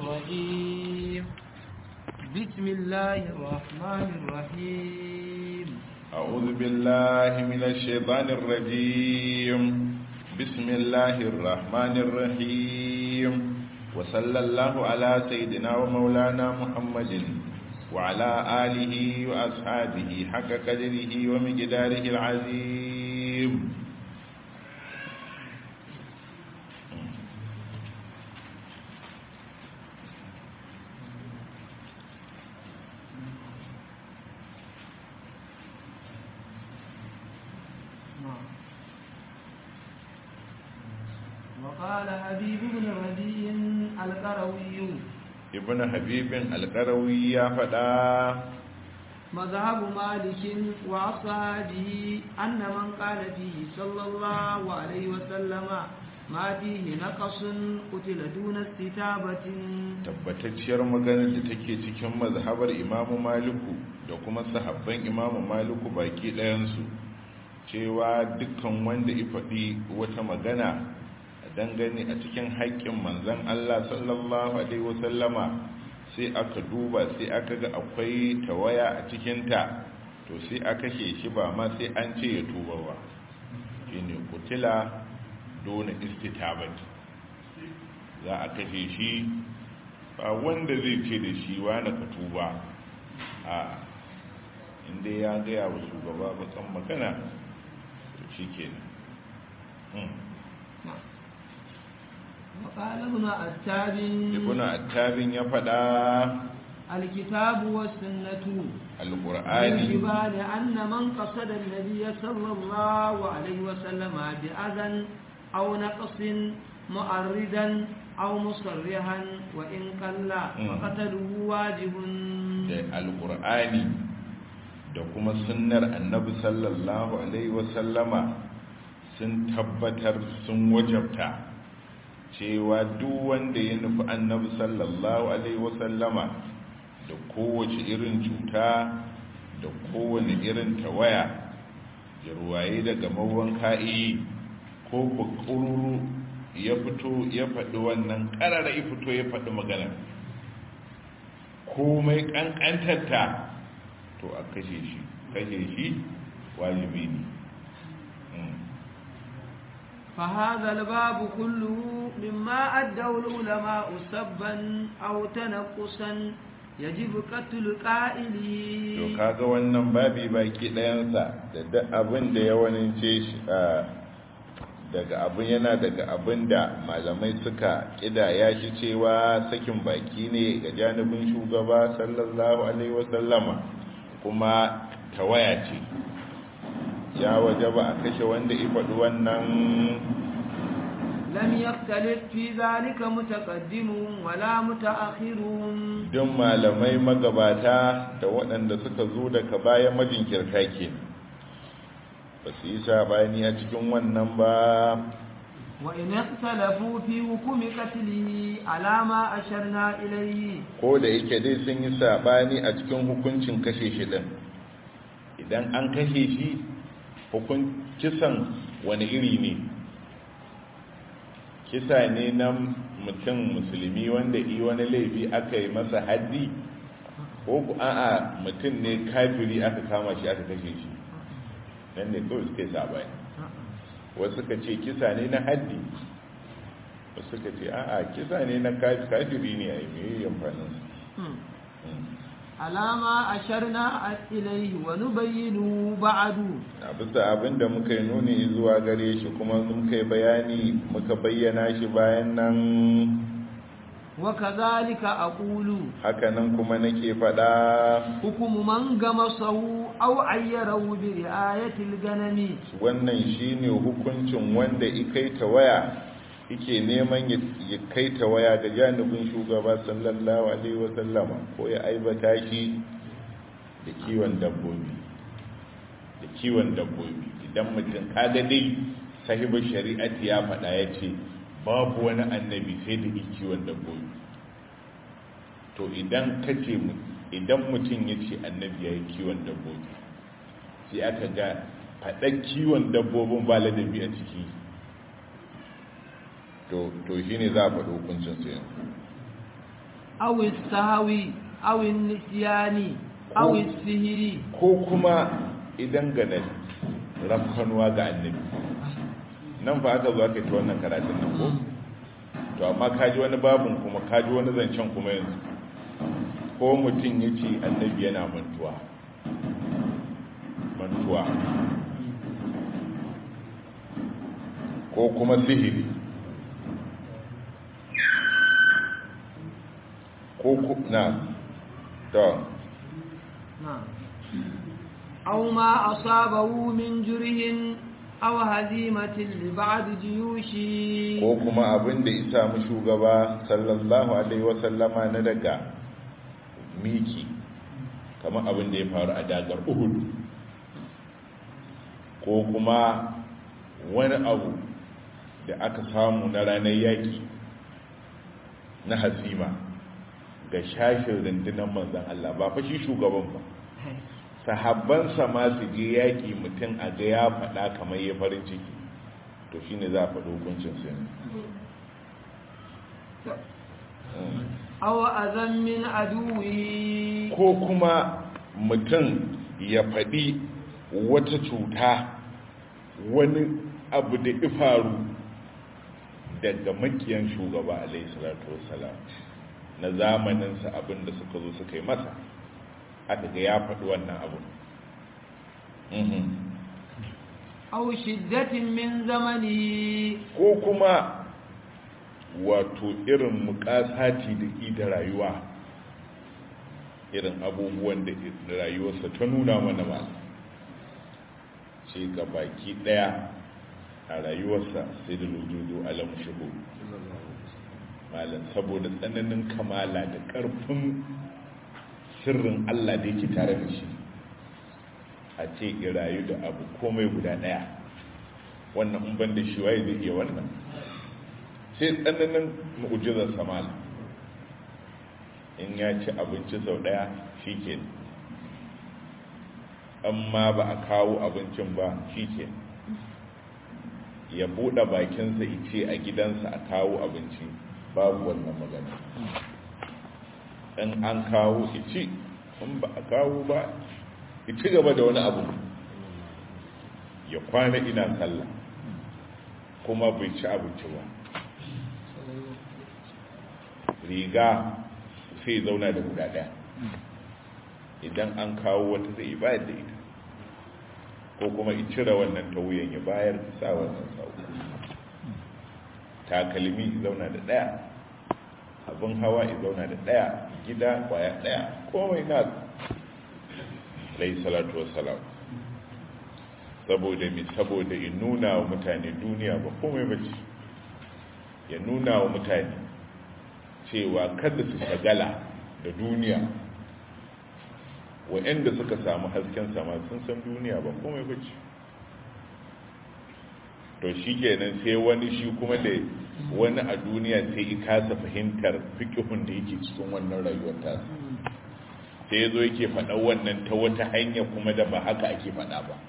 الرجيم بسم الله الرحمن الرحيم أعوذ بالله من الشيطان الرجيم بسم الله الرحمن الرحيم وصلى الله على سيدنا ومولانا محمد وعلى آله وأصحابه حق قدره ومقداره العظيم وقال حبيب بن ربيع القروي ابن حبيب القروي يا فدا مذهب مالك وأصحابه أن من قال فيه صلى الله عليه وسلم ما فيه نقص قتل دون استتابة tabbatacciyar maganar da take cikin mazhabar imamu maliku da kuma sahabban imamu maliku baki ɗayansu cewa dukkan wanda ya faɗi wata magana dangane a cikin haƙƙin manzan Allah sallallahu Alaihi wasallama sai aka duba sai aka ga akwai tawaya a cikinta to sai aka kashe shi ba ma sai an ce ya tuba ba shi ne kutila dole istitabat za a kashe shi ba wanda zai ce da shi wani ka tuba a inda ya gaya wa shugaba bakan magana to shi kenan وقال ابن عتاب ibn attabin ya faɗa الكتاب والسنة alƙur'ani يجبان أن من قصد النبي صلى الله عليه وسلم بأذى أو نقص مؤردا أو مصرحا وإن قل فقتله واجب da alƙur'ani da kuma sunnar annabi sallallahu alaihi wasallama sun tabbatar sun wajabta cewa duk wanda ya nufi annabi sallallahu alaihi wasallama da kowace irin cuta da kowane irin tawaya da ruwaye daga mawan ka'i ko bakururu ya fito ya faɗi wannan ƙarara ya fito ya faɗi magana komai ƙanƙantarta to a kashe shi kashe shi wajibi ne فهذا الباب كله مما أدوا العلماء سبا أو تنقصا يجب قتل قائله to kaga wannan babi baki ɗayansa da duk abin da ya wanince shi daga abin yana daga abin da malamai suka kidaya shi cewa sakin baki ne ga janibin shugaba sallallahu alaihi wasallama kuma tawaya ce ya waje ba a kashe wanda faɗi wannan لم يختلف في ذلك متقدم ولا متأخر don malamai magabata da waɗanda suka zo daga bayan majinkirta ke ba su yi sabani a cikin wannan ba وإن اختلفوا في حكم قتله على ما أشرنا إليه ko da yake dai sun yi sabani a cikin hukuncin kashe shi din idan an kashe shi hukun kisan wani iri ne kisa ne na mutum musulmi wanda yi wani laifi aka yi masa haddi ko ku a'a mutum ne kafiri aka kama shi aka kashe shi nan ne kawai suka yi sabani wasu ka ce kisa ne na haddi wasu ka ce a'a kisa ne na kafiri ne a yi mai amfanin alama asharna ilaihi wa nubayyinu ba'du a bisa abin da muka yi nuni zuwa gare shi kuma muka yi bayani muka bayyana shi bayan nan wa kadhalika aqulu hakanan kuma nake faɗa hukumu man gamasahu aw ayyarahu bi ri'ayatil ganami wannan shine hukuncin wanda ikaita waya yake neman ya kaita waya ga janibin shugaba sallallahu alaihi wasallama ko ya aibata shi da kiwon dabbobi da kiwon dabbobi idan mutum kaga dai sahibin shari'ati ya faɗa ya ce babu wani annabi sai da kiwon dabbobi to idan ka ce idan mutum ya ce annabi ya yi kiwon dabbobi sai aka ga faɗan kiwon dabbobin ba ladabi a ciki to shi ne za a faɗi hukuncin su yanzu أو السهو أو النسيان أو السهر ko kuma idan ganin rafkanuwa ga annabi nan fa aka zo aka yi ta wannan karatun nan ko to amma kaji wani babin kuma kaji wani zancen kuma yanzu ko mutum ya ce annabi yana mantuwa mantuwa ko kuma sihiri ko ku na to نعم أو ما أصابه من جره أو هزيمة لبعض جيوشه ko kuma abin da isa mu shugaba sallallahu alaihi wasallama na daga miki kamar abin da ya faru a dagar uhud ko kuma wani abu da aka samu na ranar yaki na hazima ga shashin rundunar manzan Allah ba fa shi shugaban ba sahabbansa ma su je yaƙi mutum a ga ya faɗa kamar ya farin ciki to shine za a faɗi hukuncin su ne أو أذى من عدوه ko kuma mutum ya faɗi wata cuta wani abu da ifaru daga makiyan shugaba alaihi salatu wassalam na zamaninsa abin da suka zo suka yi masa aka ga ya faɗi wannan abu أو شدة من زمنه ko kuma wato irin mukasati da ida rayuwa irin abubuwan da rayuwarsa ta nuna mana ba ce ga baki daya a rayuwarsa sai da lujudu alam shigo malam saboda tsananin kamala da ƙarfin sirrin Allah da yake tare da shi a ce rayu da abu komai guda daya wannan in ban da shi waye zai iya wannan sai tsananin mu'ujizar samala in ya ci abinci sau daya shi ke amma ba a kawo abincin ba shi ke ya buɗe bakinsa ice a gidansa a kawo abinci babu wannan magana in an kawo ici in ba a kawo ba ci gaba da wani abu ya kwana ina sallah kuma bai ci abinci ba riga sai zauna da guda daya idan an kawo wata zai bayar da ita ko kuma cire wannan ta wuyan ya bayar da sa wannan sau takalmi zauna da daya abin hawa ya zauna da daya gida kwaya daya komai na alayhi salatu wassalam saboda mi saboda in nuna wa mutane duniya ba komai bace ya nuna wa mutane cewa kada su shagala da duniya wa'anda suka samu hasken sama sun san duniya ba komai bace to shi kenan sai wani shi kuma da wani a duniya sai i kasa fahimtar fikihun da yake cikin wannan rayuwar tasa sai ya zo yake faɗa wannan ta wata hanya kuma da ba haka ake faɗa ba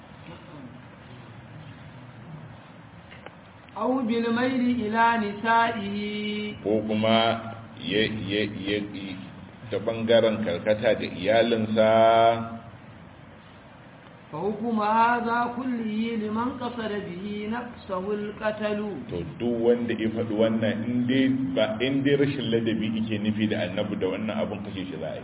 أو بالميل إلى نسائه ko kuma ya ya ya ta bangaren karkata da iyalinsa فحكم هذا كله لمن قصد به نفسه القتل to duk wanda ya faɗi wannan in dai ba in dai rashin ladabi yake nufi da annabi da wannan abun kashe shi za a yi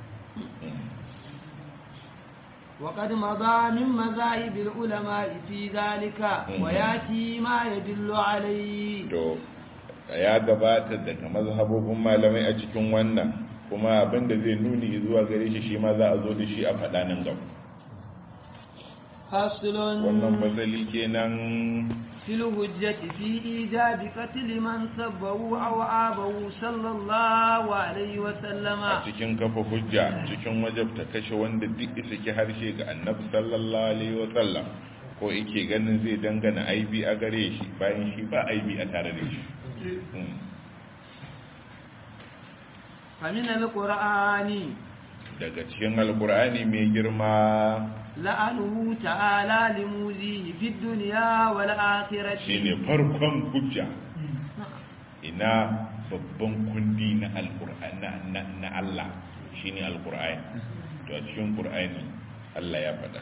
وقد مضى من مذاهب العلماء في ذلك وياتي ما يدل عليه to ya gabata daga mazhabobin malamai a cikin wannan kuma abinda zai nuni zuwa gare shi shi ma za a zo da shi a faɗa nan gaba فصل wannan matsali kenan في الهجة في إيجاب قتل من سبه أو آبه صلى الله عليه وسلم a cikin kafa hujja cikin wajabta kashe wanda duk isa ki harshe ga annabi sallallahu alaihi wa sallam ko yake ganin zai dangana aibi a gare shi bayan shi ba aibi a tare da shi Hmm. فمن القرآن daga cikin alkur'ani mai girma لعنه تعالى لموذيه في الدنيا والآخرة shine farkon hujja ina babban kundi na alkur'ani na shine alqur'ani to a cikin qur'ani Allah ya faɗa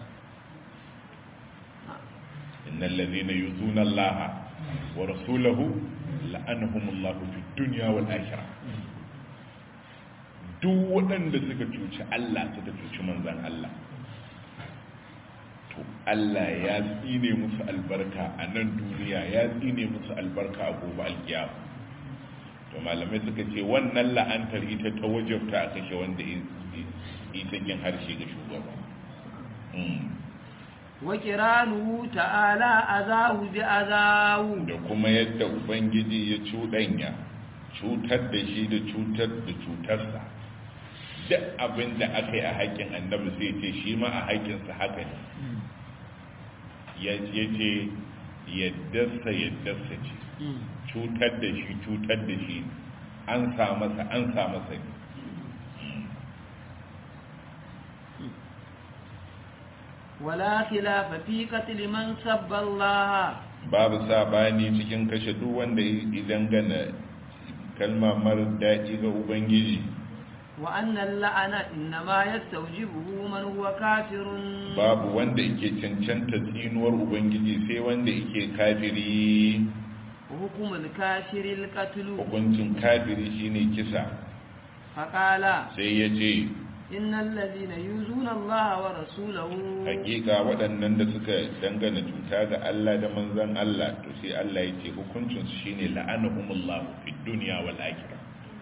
innal ladhina yuzuna Allah wa rasulahu la'anahumullahu fid dunya wal akhirah duk waɗanda suka cuci Allah suka cuci manzan Allah to Allah ya tsine musu albarka a nan duniya ya tsine musu albarka a gobe alkiyama to malamai suka ce wannan la'antar ita ta wajabta a kashe wanda ita kin harshe ga shugaba wa kiranuhu ta'ala azahu bi azahu da kuma yadda ubangiji ya cuɗanya cutar da shi da cutar da cutarsa duk abin da aka yi a haƙƙin annabi sai ce shi ma a haƙƙinsa haka ne ya ce yaddarsa yaddarsa ce cutar da shi cutar da shi an sa masa an sa masa ne wala khilafa fi qatl man sabba Allah babu sabani cikin kashe duk wanda idan gana kalma mara daɗi ga ubangiji wa annal la'ana innama yastawjibuhu man huwa kafirun babu wanda yake cancanta tsinuwar ubangiji sai wanda yake kafiri hukumul kafiril qatlu hukuncin kafiri shine kisa faqala sai ya ce innal ladhina yuzuna Allah wa rasulahu hakika waɗannan da suka dangana cuta ga Allah da manzon Allah to sai Allah ya ce hukuncin su shine la'anahumullahu fid dunya wal akhirah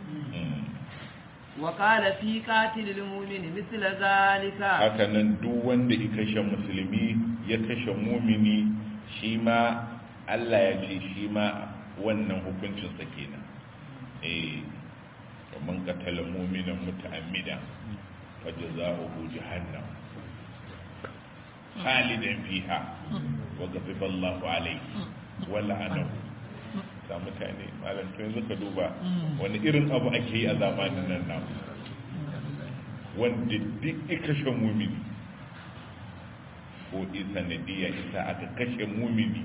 wa qala fi qatilil mu'mini mithla zalika haka nan duk wanda ya kashe musulmi ya kashe mumini shi ma Allah ya ce shi ma wannan hukuncin sa kenan eh kaman qatala mu'minan muta'ammidan fajza'uhu jahannam khalidan fiha wa ghadiba Allahu alayhi wa la'anahu ga mutane malam to yanzu ka duba wani irin abu ake yi a zamanin nan namu wanda duk kashe mumini ko isa nadiya isa aka kashe mumini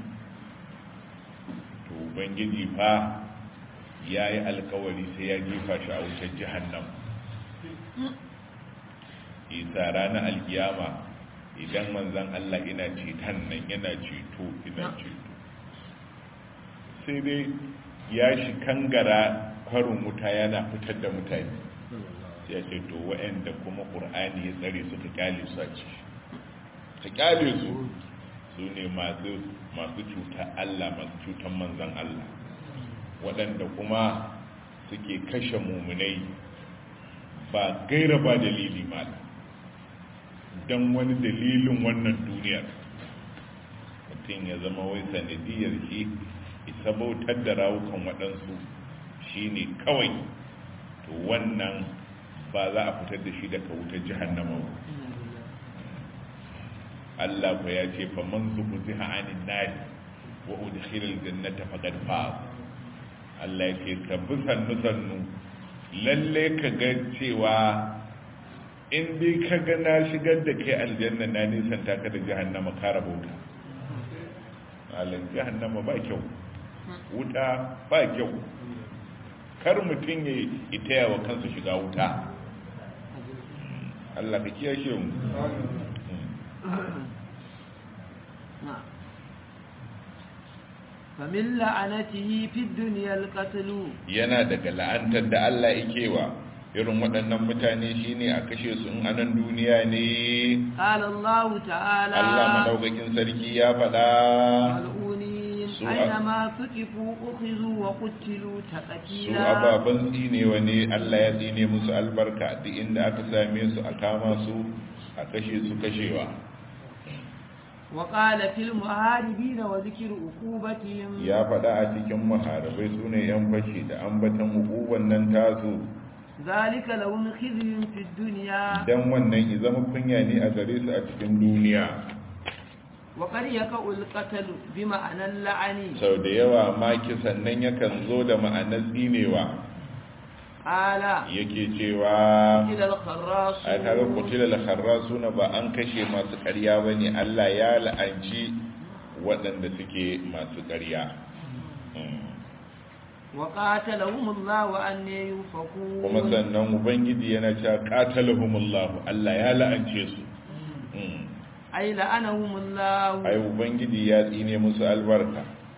to ubangiji fa ya yi alkawari sai ya jefa shi a wutar jihannam isa ranar alkiyama idan manzan Allah ina ceton nan yana ceto ina ceto sai dai ya shi kangara kwarin wuta yana fitar da mutane ya ce to wa'anda kuma ƙur'ani ya tsare suka kyale su a ciki ka kyale su su ne masu cuta Allah masu cutan manzan Allah waɗanda kuma suke kashe mummunai ba gaira ba dalili mala don wani dalilin wannan duniyar mutum ya zama wai sanadiyar shi isa bautar da rawukan waɗansu shi ne kawai to wannan ba za a fitar da shi daga wutar jihannama ba Allah ku ya ce fa man zuku ziha anin nari wa udkhila aljannata faqad faz Allah ya ce ka bi sannu sannu lalle ka ga cewa in dai ka ga na shigar da kai aljanna na nisan ta ka da jahannama ka rabauta Allah jahannama ba kyau wuta ba kyau kar mutum ya itaya wa kansa shiga wuta Allah ka kiyashe mu famin la'anatihi fi duniyar katulu yana daga la'antar da Allah yake wa irin waɗannan mutane shine a kashe su in anan duniya ne qala Allah ta'ala Allah madaukakin sarki ya faɗa mal'unin Su aina a- ma suqifu ukhizu wa qutilu su taqtila ababen tsinewa ne Allah ya tsine musu albarka duk inda aka same su a kama su a kashe su kashewa wa qala fil muharibin wa dhikru uqubatihim ya faɗa a cikin maharabai su ne yan fashi da ambatan hukuban nan tasu zalika lahum khizyun fid dunya dan wannan ya zama kunya ne a gare su a cikin duniya wa qad yaqul qatl bi ma'ana la'ani sau da yawa ma kisan nan yakan zo da ma'anar tsinewa ala yake cewa ila al-kharras a tare kutila al-kharrasuna ba an kashe masu ƙarya bane Allah ya la'anci waɗanda suke masu ƙarya Mm. وقاتلهم الله أن يؤفكون kuma sannan ubangiji yana cewa qatalahumullahu Allah ya la'ance su Mm. أي لعنهم الله ai ubangiji ya tsine musu albarka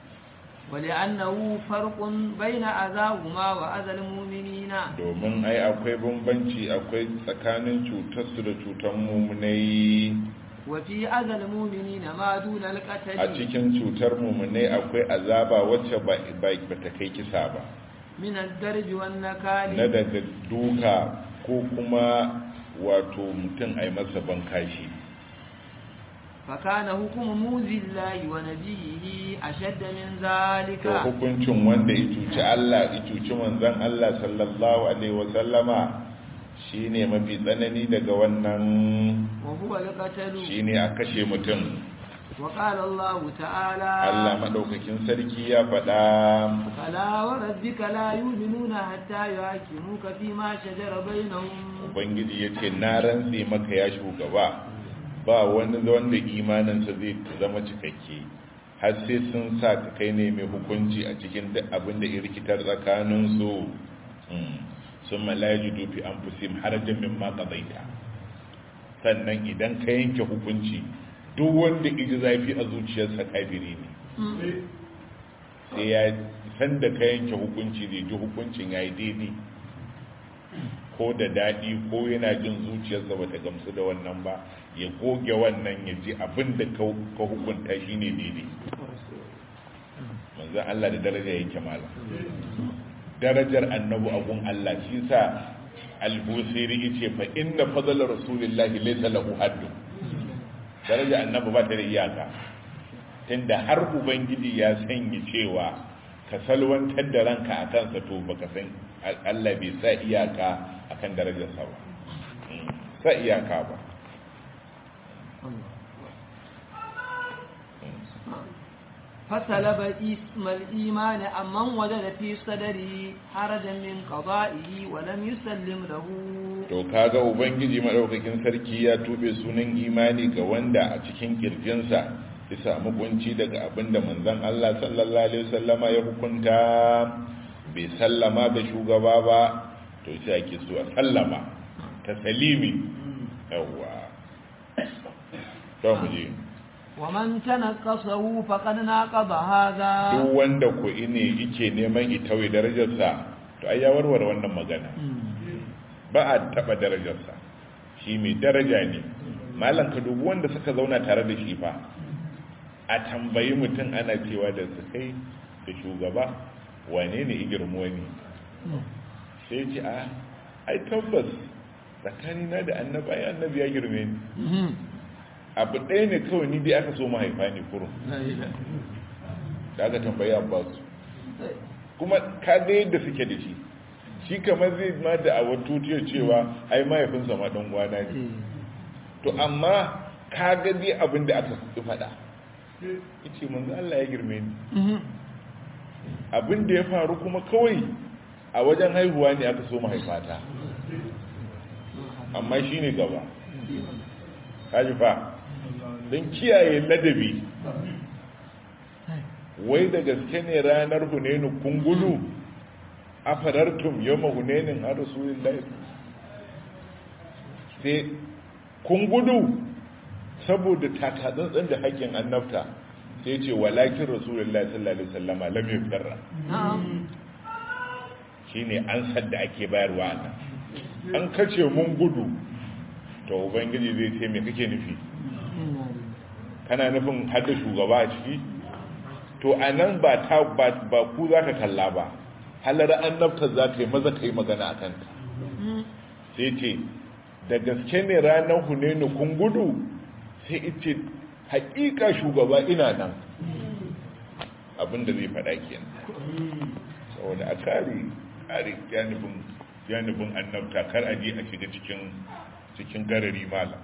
ولأنه فرق بين أذاهما وأذى المؤمنين domin ai akwai bambanci akwai tsakanin cutarsu da cutar mumunai وفي أذى المؤمنين ما دون a القتل cikin cutar mumunai akwai azaba wacce ba ba ta kai kisa ba من الدرج na والنكال daga duka ko kuma wato mutum ai masa bankashi فكان حكم موذي الله ونبيه أشد من ذلك to hukuncin wanda ya cuci Allah ya cuci manzon Allah sallallahu alaihi wasallama shine mafi tsanani daga wannan وهو القتل shine a kashe mutum وقال الله تعالى Allah madaukakin sarki ya faɗa فلا وربك لا يؤمنون حتى يحكموك فيما شجر بينهم ubangiji ya ce na rantse maka ya shugaba ba wani wanda imaninsa zai zama cikakke har sai sun sa ka kai ne mai hukunci a cikin duk abin da irkitar tsakaninsu sun malaji dufi an fusim harajan min ma ƙazaita sannan idan ka yanke hukunci duk wanda iji zafi a zuciyarsa kafiri ne sai ya san da ka yanke hukunci zai ji hukuncin ya yi daidai ko da daɗi ko yana jin zuciyarsa ba ta gamsu da wannan ba ya goge wannan ya ji abin da ka hukunta shi ne daidai manzan Allah da daraja yake mala darajar annabu abun Allah shi sa albusiri yace fa inna fadla rasulillahi laysa lahu haddu daraja annabi ba ta da iyaka tunda har ubangiji ya sanya cewa ka salwantar da ranka a kansa to baka san Allah bai sa iyaka akan darajarsa ba sa iyaka ba فسلب اسم الإيمان أمن وجد في صدره حرجا من قضائه ولم يسلم له to kaga ubangiji madaukakin sarki ya tube sunan imani ga wanda a cikin kirjinsa ya samu kunci daga abinda manzon Allah sallallahu alaihi wasallama ya hukunta bai sallama da shugaba ba to sai ake so a sallama ta salimi yawa to mu je ومن تنقصه فقد ناقض هذا duk wanda ko ine yake neman itawai darajarsa to ai ya warware wannan magana ba a taba darajarsa shi mai daraja ne malam ka dubi wanda suka zauna tare da shi fa a tambayi mutum ana cewa da su kai da shugaba wane ne igirmo ne sai ce a ai tabbas tsakanina da annaba ya annabi ya girme ni abu ɗaya ne kawai ni dai aka so mahaifa ne kurun da aka tambayi abbasu kuma ka ga yadda suke da shi shi kamar zai ma da a watutiyar cewa ai mahaifinsa ma ɗan gwana ne to amma ka ga dai abin da aka fi faɗa ya ce manzo Allah ya girme ni abin da ya faru kuma kawai a wajen haihuwa ne aka so mahaifata amma shi ne gaba kaji fa don kiyaye ladabi wai da gaske ne ranar hunenu kun gudu a farartum yau ma hunenin a rasulun sai kun gudu saboda takatsantsan da haƙƙin annabta sai ce walakin rasulun sallallahu alaihi sallama lam yi firra shi ne an sadda ake bayarwa nan an kace mun gudu to ubangiji zai ce me kake nufi kana nufin hada shugaba a ciki to a nan ba ta ba ku za ka kalla ba halar annabta za ka yi maza ka yi magana a kanta sai ce da gaske ne ranar hunenu kun gudu sai ita haƙiƙa shugaba ina nan abinda zai faɗa kenan saboda a kare kare janibin annabta kar a je a shiga cikin cikin garari mala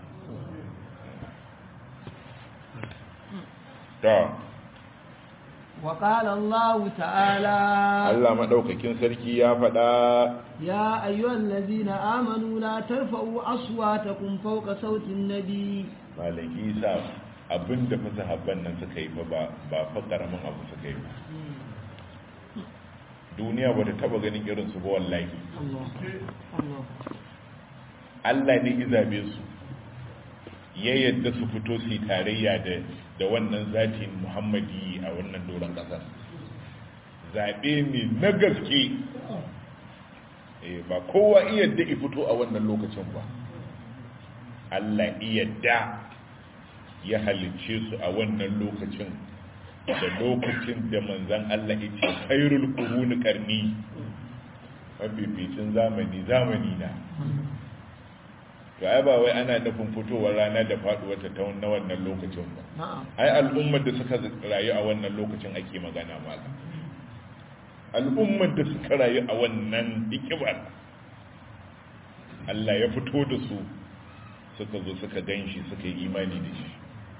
ta وقال الله تعالى Allah madaukakin sarki ya faɗa يا أيها الذين آمنوا لا ترفعوا أصواتكم فوق صوت النبي malaki sa abinda fa sahabban nan suka yi ba ba fa karamin abu suka yi ba duniya ba ta taba ganin irinsu ba wallahi Allah Allah Allah ne izabe su ya yadda su fito su yi tarayya da da wannan zatin muhammadi a wannan doron ƙasar zaɓe ne na gaske Eh, ba kowa iya da fito a wannan lokacin ba Allah iya da ya halicce su a wannan lokacin da lokacin da manzan Allah ya ce khairul quruni qarni mafificin zamani zamani na to ai ba wai ana nufin fitowar rana da faduwar ta ta na wannan lokacin ba na'am ai al'ummar da suka rayu a wannan lokacin ake magana mala al'ummar da suka rayu a wannan hikibar Allah ya fito da su suka zo suka ganshi suka yi imani da shi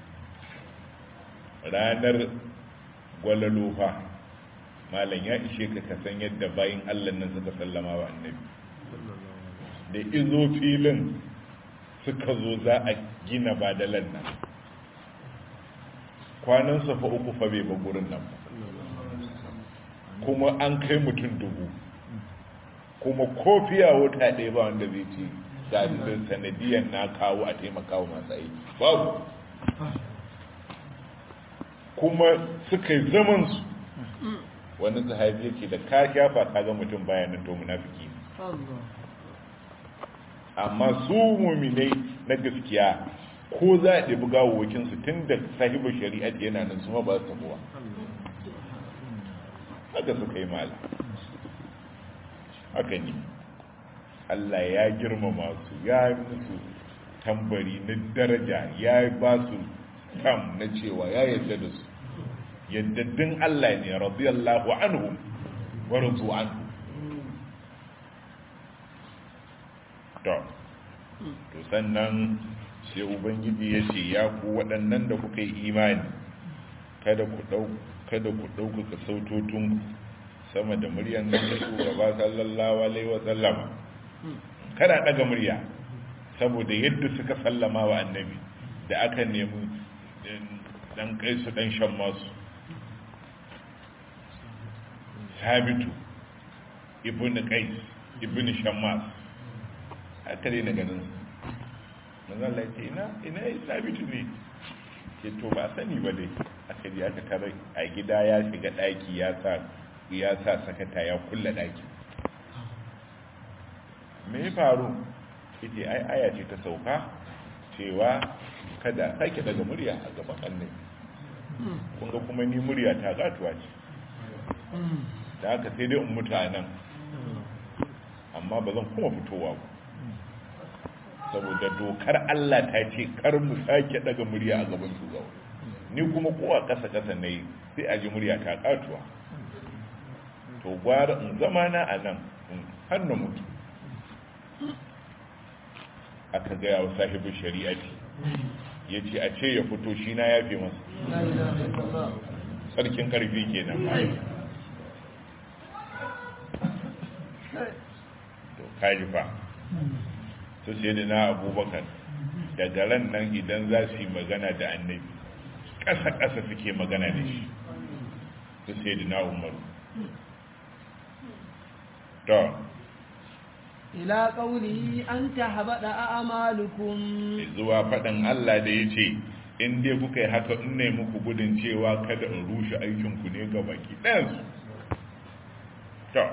ranar gwalalofa malam ya ishe ka kasan yadda bayin Allah nan suka sallama wa annabi da izo filin suka zo za a gina badalan nan kwanan fa uku fa bai ba gurin nan ba kuma an kai mutum dubu kuma kofiya wuta ɗaya ba wanda zai ce ga sanadiyar na kawo a taimakawa masu aiki babu kuma suka yi zamansu wani sahabi yake da ka shafa ka ga mutum bayanin to munafiki ne Allah amma su muminai na gaskiya ko za a ɗabi gawawakinsu tun da sahibar shari'a yana nan su ma ba su tabuwa haka suka yi mala haka ne Allah ya girmama su ya yi musu tambari na daraja ya ba su tam na cewa ya yarda da su yaddaddin Allah ne radiyallahu anhu wa radu anhu to to sannan sai ubangiji ya ce ya ku waɗannan da kuka yi imani kada ku ɗau kada ku ɗaukaka sautotun sama da muryan nan da shugaba sallallahu alaihi wa sallama kada ɗaga murya saboda yadda suka sallama wa annabi da aka nemi dan kai su dan shan masu sabitu ibn qais ibn shammas aka dai na ganin manzon Allah ce ina ina yi sabitu ne ke to ba sani ba dai aka ji aka tare a gida ya shiga daki ya sa ya sa sakata ya kulla daki me ya faru ita ai aya ce ta sauka cewa kada sake daga murya a gaban annabi kun ga kuma ni murya ta gatuwa ce da haka sai dai in mutu a nan amma ba zan kuma fitowa ba saboda dokar Allah ta ce kar mu sake daga murya a gaban shugaba ni kuma kowa kasa kasa na yi sai a ji murya ta katuwa to gwara in zama na a nan har na mutu aka gaya wa sahibin shari'ati ya ce a ce ya fito shi na ya fi masa la ilaha illallah sarkin karfi kenan to kaji fa su sai da na abubakar daga ran nan idan za su yi magana da annabi ƙasa-ƙasa suke magana da shi su sai da na umaru to ila qawlihi an tahbada a'malukum zuwa faɗin Allah da ya ce in dai kuka yi haka in ne muku gudun cewa kada in rushe aikinku ne ga baki ɗansu to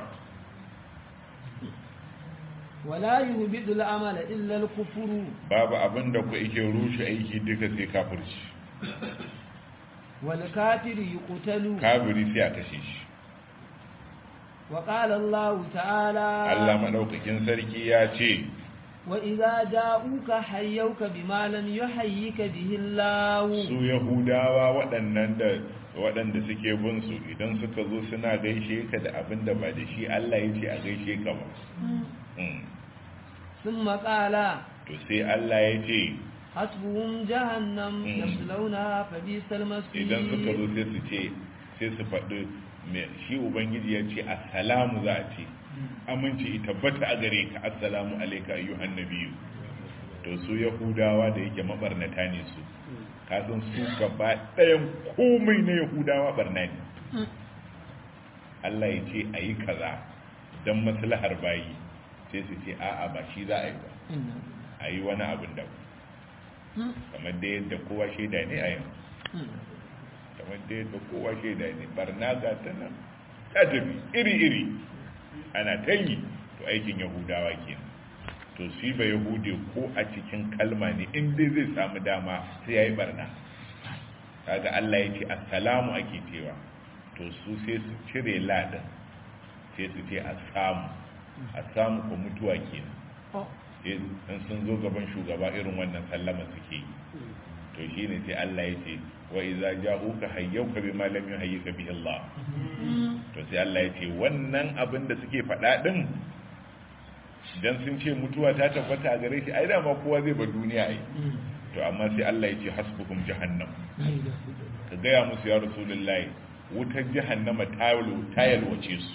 wala yuhbidu al-amala illa al-kufru babu abin da ku yake rushe aiki duka sai kafirci wal kafiru yuqtalu kafiri sai a kashe shi wa qala Allah ta'ala Allah madaukakin sarki ya ce wa idza ja'uka hayyuka bima lam yuhayyika bihi Allah su yahudawa waɗannan da waɗanda suke bin su idan suka zo suna gaishe ka da abin da ba da shi Allah ya ce a gaishe ka ba Mm. thumma qala to sai Allah ya ce hasbuhum jahannam Mm. yaslawnaha fa bisal masir idan suka zo sai su ce sai su faɗi me shi ubangiji ya ce assalamu za a ce aminci tabbata a gare ka assalamu alaika ayyuhan nabiyyu to su yahudawa da yake mabarnata ne su kasan su gaba ɗayan komai na yahudawa barna ne Allah ya ce a yi kaza don maslahar bayi sai su ce a'a ba shi za a yi ba a yi wani abin da kamar da yadda kowa shaida ne a yanzu kamar da yadda kowa shaida ne barna ga ta nan ta tafi iri-iri ana ta yi to aikin yahudawa kenan to shi ba yahude ko a cikin kalma ne inda zai samu dama sai ya yi barna kaga Allah ya ce assalamu ake cewa to su sai su cire ladan sai su ce assamu assamu ko mutuwa kenan in sun zo gaban shugaba irin wannan sallama suke yi to shine sai Allah ya ce wa idza ja'uka hayyuka bima lam yuhayyika bihi Allah to sai Allah ya ce wannan abin da suke faɗa din dan sun ce mutuwa ta tabbata a gare shi ai dama kowa zai ba duniya ai to amma sai Allah ya ce hasbukum jahannam ka gaya musu ya rasulullahi wutar jahannama ta yalwace su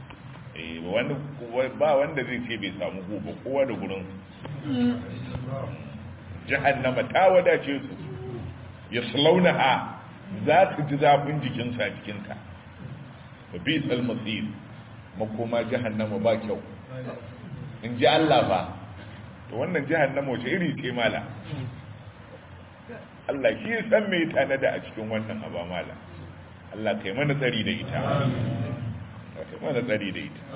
ba wanda zai ce bai samu gobe kowa da gurin jahannama ta wadace su ya slauna ha za su ji zafin jikinsa a cikinta ba bi tsalmasir makoma jahannama ba kyau in ji Allah ba to wannan jahannama wace iri ce mala Allah shi ya san mai tanada a cikin wannan aba mala Allah kai mana tsari da ita kai mana tsari da ita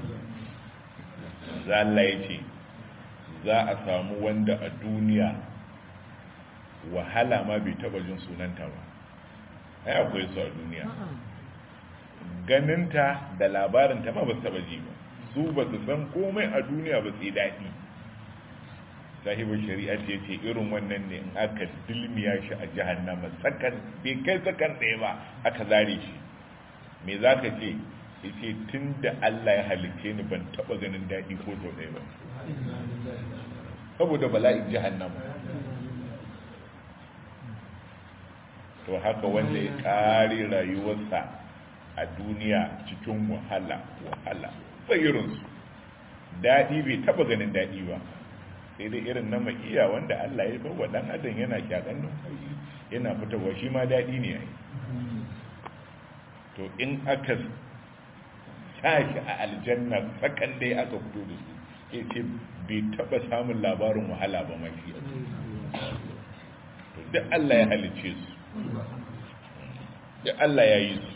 za Allah ya ce za a samu wanda a duniya wahala ma bai taba jin sunanta ba ai akwai su a duniya ganinta da labarinta ma ba su taba ji ba su ba su san komai a duniya ba sai daɗi sahibin shari'a ce ce irin wannan ne in aka dilmiya shi a jahannama sakan bai kai sakan ɗaya ba aka zare shi me za ka ce ya ce tun da allah ya halitte ni ban taɓa ganin daɗi ko sau ɗaya ba saboda bala'in jahannama to haka wanda ya ƙare rayuwarsa a duniya cikin wahala wahala sai irinsu daɗi bai taɓa ganin daɗi ba sai dai irin na makiya wanda Allah ya bawa dan adam yana kyakan numfashi yana fitarwa shi ma daɗi ne ai to in aka sashi a aljanna sakan dai aka fito da su ya ce bai taɓa samun labarin wahala ba mafi to duk Allah ya halice su duk Allah ya yi su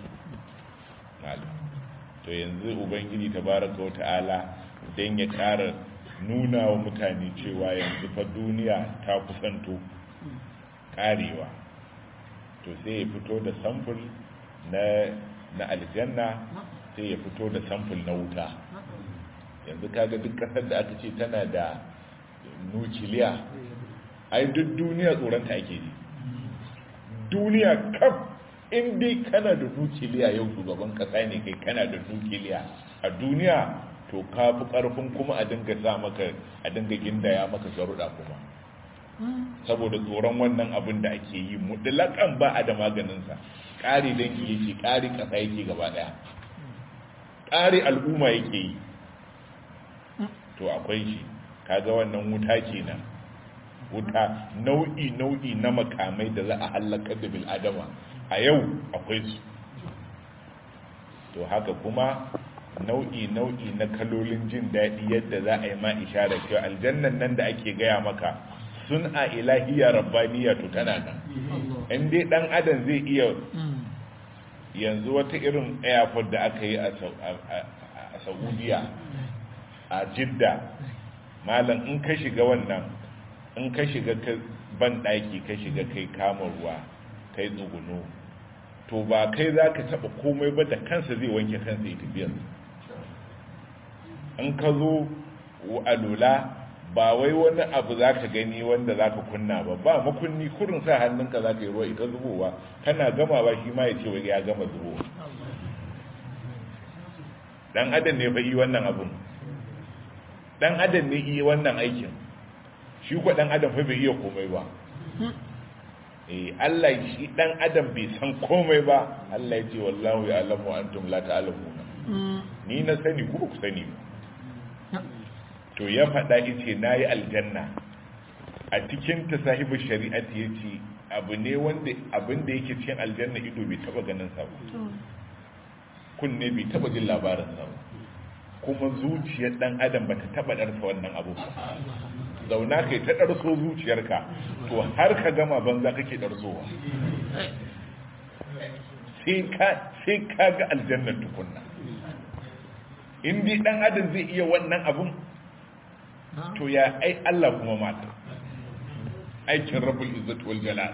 to yanzu ubangiji tabaraka wa ta'ala don ya ƙara nuna wa mutane cewa yanzu fa duniya ta kusanto karewa to sai ya fito da samfur na na aljanna sai ya fito da samfur na wuta yanzu kaga duk kasar da aka ce tana da nukiliya ai duk duniya tsoronta ake ji duniya kaf in dai kana da nukiliya yau shugaban kasa ne kai kana da nukiliya a duniya to ka fi ƙarfin kuma a dinga sa maka a dinga gindaya maka sharuɗa kuma saboda tsoron wannan abin da ake yi mutlaƙan ba a da maganinsa ƙari dangi yake ƙari ƙasa yake gaba ɗaya ƙari al'umma yake yi to akwai shi kaga wannan wuta kenan wuta nau'i nau'i na makamai da za a halakar da bil'adama a yau akwai su to haka kuma nau'i nau'i na kalolin jin daɗi yadda za a yi ma ishara cewa aljannan nan da ake gaya maka sun a ilahiya rabbaniya to tana nan in dai dan adam zai iya yanzu wata irin airport da aka yi a saudiya a jidda malam in ka shiga wannan in ka shiga ban ɗaki ka shiga kai kama ruwa kai tsuguno to ba kai za ka taɓa komai ba da kansa zai wanke kansa ya tafiyar in ka zo a lula ba wai wani abu za ka gani wanda za ka kunna ba ba makunni kurin sa hannunka za ka yi ruwa ita zubowa kana gama ba shi ma ya ce wai ya gama zubowa dan adam ne fa yi wannan abun dan adam ne yi wannan aikin shi ko dan adam fa bai iya komai ba eh Allah shi dan adam bai san komai ba Allah ya ce wallahu ya'lamu antum la ta'lamuna ni na sani ku ku sani ba to ya faɗa ice na yi aljanna a cikin ta sahibu shari'ati ya ce abu ne wanda abin da yake cikin aljanna ido bai taɓa ganin sa kunne bai taba jin labarin sa kuma zuciyar dan adam bata taba darsa wannan abu ba zauna kai ta darso zuciyarka to har ka gama banza kake darsowa sai ka sai ka ga aljannar tukunna in dai dan adam zai iya wannan abun to ya ai Allah kuma mata aikin rabbul izzati wal jalal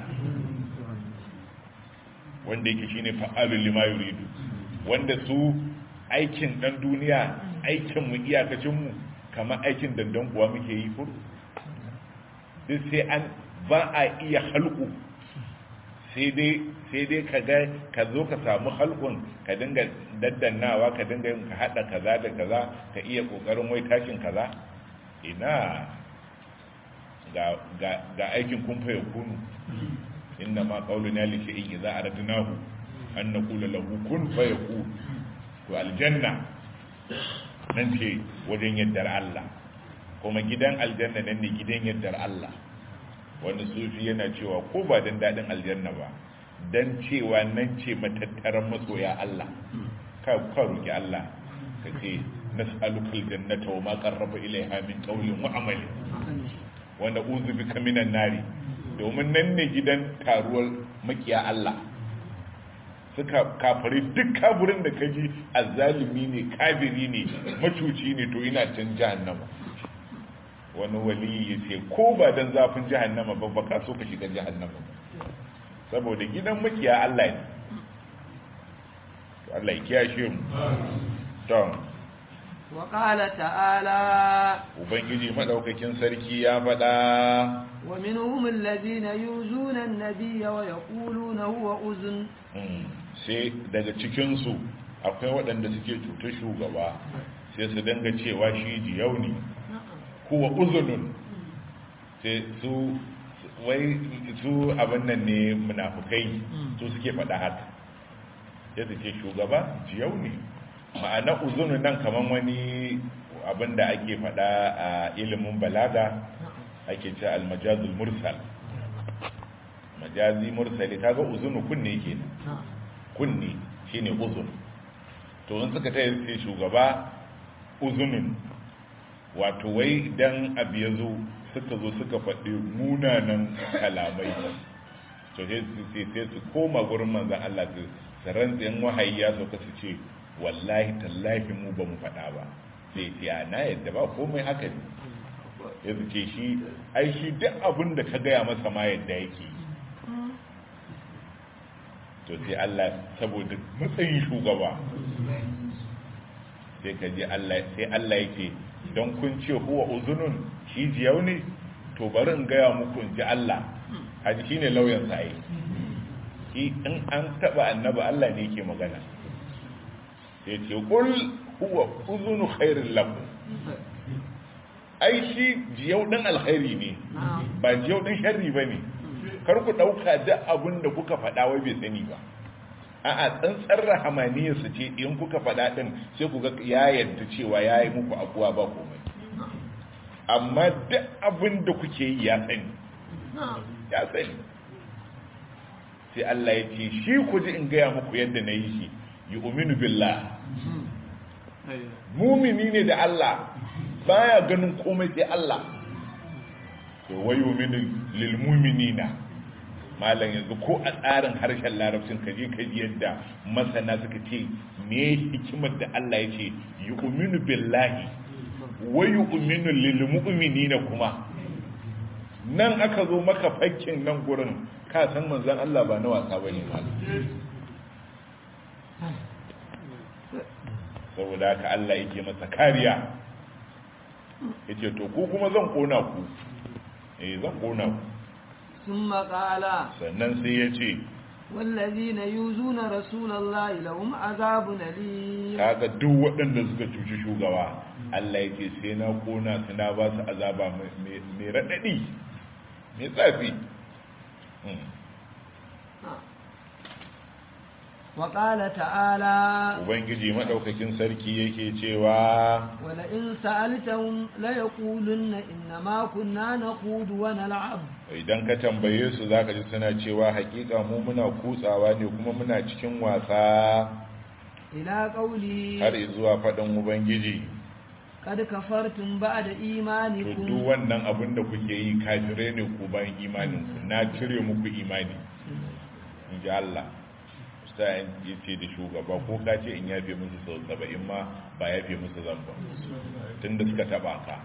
wanda yake shine fa'alul lima yuridu wanda su aikin dan duniya aikin mu iyakacin mu kamar aikin dandan kuwa muke yi furu duk sai an ba a iya halku sai dai sai dai ka ga ka zo ka samu halkun ka dinga daddannawa ka dinga yin ka hada kaza da kaza ka iya kokarin wai tashin kaza ina ga ga ga aikin kun fa yakunu inna ma qawluna li shay'in idza aradnahu an naqula lahu kun fa yakun to aljanna nan ce wajen yaddar Allah kuma gidan aljanna nan ne gidan yaddar Allah wani sufi yana cewa ko ba dan dadin aljanna ba dan cewa nan ce matattaran masoya Allah ka ka roki Allah ka ce nas'aluka aljannata wa ma qarraba ilaiha min qawlin wa amalin wa na'udhu bika minan nari domin nan ne gidan taruwar makiya Allah suka kafari duk kafirin da kaji azzalimi ne kafiri ne macuci ne to ina can jahannama wani wali ya ce ko ba dan zafin jahannama ba ba ka so ka shiga jahannama saboda gidan makiya Allah ne Allah ya kiyashe mu to wa qala ta'ala ubangiji madaukakin sarki ya faɗa wa minhum alladhina yuzuna an-nabiyya wa yaquluna huwa uzun sai daga cikin su akwai waɗanda suke cutar shugaba sai su danga cewa shi jiyau ne huwa uzunun sai su wai su abin nan ne munafukai su suke faɗa haka sai su ce shugaba jiyau ne ma'ana uzunun nan kaman wani abin da ake faɗa a ilimin balaga ake ce almajazul mursal majazi mursali kaga uzunu kunne kenan kunne shine uzun to in suka taya sai shugaba uzunun wato wai idan abu ya zo suka zo suka faɗi munanan kalamai to sai su koma gurin manzan Allah su rantsin wahayi ya sauka su ce wallahi tallahi mu ba mu faɗa ba sai ce a na yadda ba komai haka ne ya su ce shi ai shi duk abin da ka gaya masa ma yadda yake to sai Allah saboda matsayin shugaba sai ka ji Allah sai Allah yake don kun ce huwa uzunun shi jiyau ne to bari in gaya muku in ji Allah haji shi ne lauyan sa yi shi in an taba annaba Allah ne yake magana sai ce kul huwa uzunu khairin lakum ai shi jiyau din alkhairi ne ba jiyau din sharri bane kar ku dauka duk abin da kuka faɗa wai bai sani ba a'a tsantsar rahamaniyarsa ce in kuka faɗa ɗin sai ku ga ya yadda cewa ya yi muku abuwa ba komai amma duk abin da kuke yi ya sani ya sani sai Allah ya ce shi ku ji in gaya muku yadda na yi shi yi uminu billah mumini ne da Allah baya ganin komai sai Allah to wai uminu lil muminina malam yanzu ko a tsarin harshen larabcin kaje ka ji yadda masana suka ce me hikimar da Allah ya ce yu'minu billahi wa yu'minu lil mu'minina kuma nan aka zo maka fakkin nan gurin ka san manzon Allah ba na wasa bane malam saboda haka Allah yake masa kariya yace to ku kuma zan kona ku eh zan kona ku ثم قال sannan sai ya ce والذين يؤذون رسول الله لهم عذاب أليم kaga duk waɗanda suka cuci shugaba Allah ya ce sai na kona su na ba su azaba mai raɗaɗi mai tsafi وقال تعالى ubangiji maɗaukakin sarki yake cewa ولئن سألتهم ليقولن إنما كنا نخوض ونلعب idan ka tambaye su zaka ji suna cewa hakika mu muna kutsawa ne kuma muna cikin wasa ila qawli har zuwa faɗin ubangiji kad kafartum ba'da to imanikum duk wannan abin da kuke yi kafirai ne ku bayan imanin ku na cire muku imani in ji Allah sai ya ce da shugaba ko ka ce in yafe musu sau saba'in ma ba yafe musu zan ba tun da suka taba ka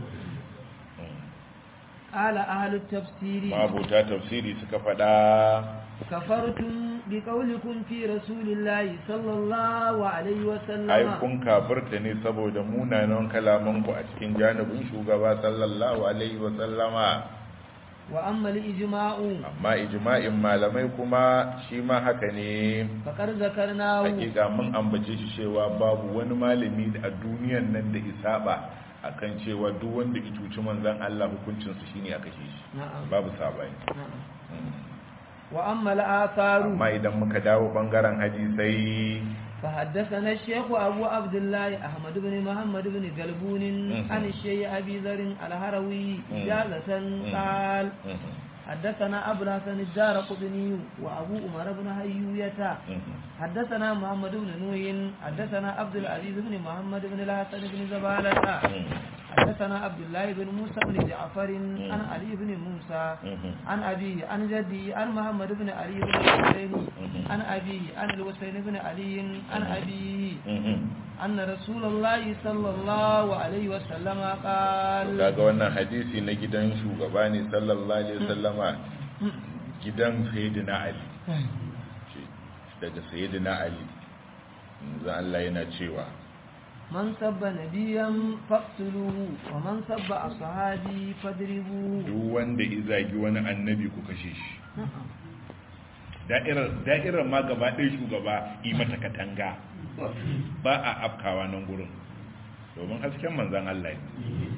qala ahlut tafsiri mabuta tafsiri suka faɗa kafartum biqawlikum fi rasulillahi sallallahu alaihi wa ai sallam kun kafirta ne saboda munanan kalamanku a cikin janibin shugaba sallallahu alaihi wa sallama wa amma al-ijma'u amma ijma'in malamai kuma shi ma haka ne faqad zakarnahu hakika mun ambace shi cewa babu wani malami a duniyan nan da isaba akan cewa duk wanda ya cuci manzon Allah hukuncinsa shine a kashe shi na'am babu sabani na'am wa amma al-atharu amma idan muka dawo bangaren hadisai فحدثنا الشيخ أبو عبد الله أحمد بن محمد بن قلبون عن الشيخ أبي ذر الهروي إجازة قال حدثنا أبو الحسن الدار قطني وأبو عمر بن هيوية حدثنا محمد بن نوح حدثنا عبد العزيز بن محمد بن الحسن بن زبالة حدثنا عبد الله بن موسى بن جعفر عن علي بن موسى عن أبيه عن جدي عن محمد بن علي بن الحسين عن أبيه عن الحسين بن علي عن أبيه أن رسول الله صلى الله عليه وسلم قال kaga wannan hadisi na gidan shugaba ne sallallahu alaihi wasallama gidan sayyidina ali daga sayyidina ali yanzu Allah yana cewa من سب نبيا فاقتلوه ومن سب أصحابي فاضربوه duk wanda ya zagi wani annabi ku kashe shi da'irar da'irar ma gaba ɗaya shugaba yi mata katanga ba a afkawa nan gurin domin hasken manzan Allah ne